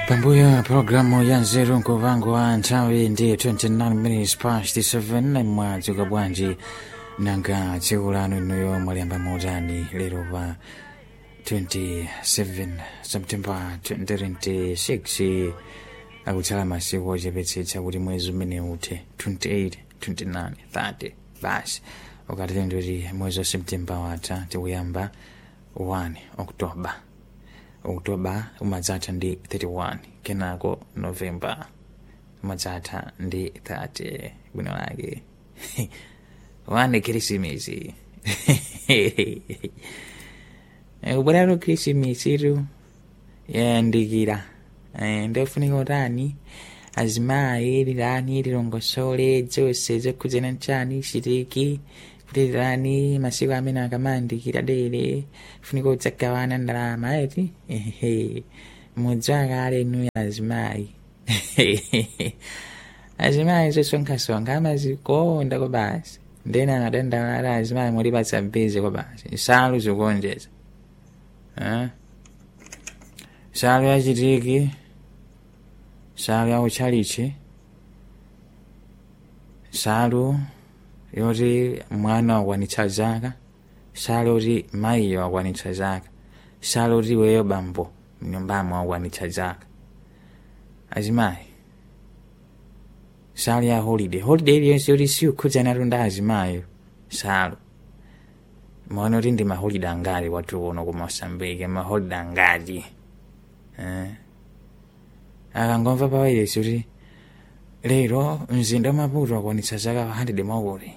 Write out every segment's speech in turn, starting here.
pambuyo pulogalamu ya nzeru nkuvango wa nthawi ndi 29 minutes past 7 mwadzuka bwanji nanga tsiku lanu inuyo mwaliyamba mautani lero pa 27 september 2026 akutsala masiku ochepetsetsa kuti mwezi umene uthe 28 29 30 basi ukatile ndikuti mwezi wa september watha tikuyamba 1 oktoba oktoba umadzatha ndi 31 kenako novemba umadzatha ndi 30 bwino lake wane khirisimisi kubweralo khirisimisitu yayandikira ndofunika utani azimayi lilani lilongosole zonse zokhudzana nchani chitiki kulilani masiku amene akamayandikira dere funika udzagawana ndalama eti ehe mudzi wakale nuyo azimayi azimayi zosonkhasonkha amazikonda kwa basi ndena angadandaula azimayi mulipatsa bhizi kwa basi nsalu zikuonjeza nsalu yachitiki nsalu yautchalichi nsalu yoti mwana wakwanitsa zaka nsalu yoti mayiyo wakwanitsa zaka nsalu yoti iweyo bambo mnyumbamo wakwanitsa zaka azimayi nsalu ya holiday holiday iliyonse yoti siukhudzana ndi azimayo nsalu maona kuti ndi maholiday angati kwathu kuno ku mosambike maholiday angati eh? akangomva pawayilesi kuti lero mzinda wa maputo wakwanitsa zaka 100 mwaukoti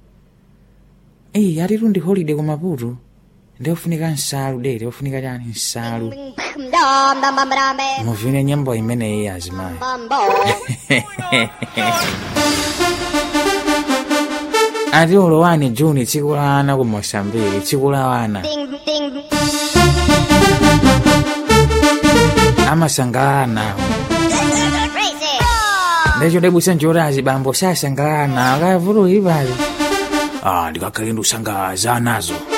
eyi atitu ndi holiday ku maputo ndiofunika nsalu dere ofunika chani nsalu muvine nyimbo imeneyi azimayi ati ulowani juni tsiku la ana ku mosambiki tsiku la wana amasangalala nawo ndicho debwisa njorazi bambo sasangalala nawo kavulu ipali ah ndikakhale ndiusangaza nazo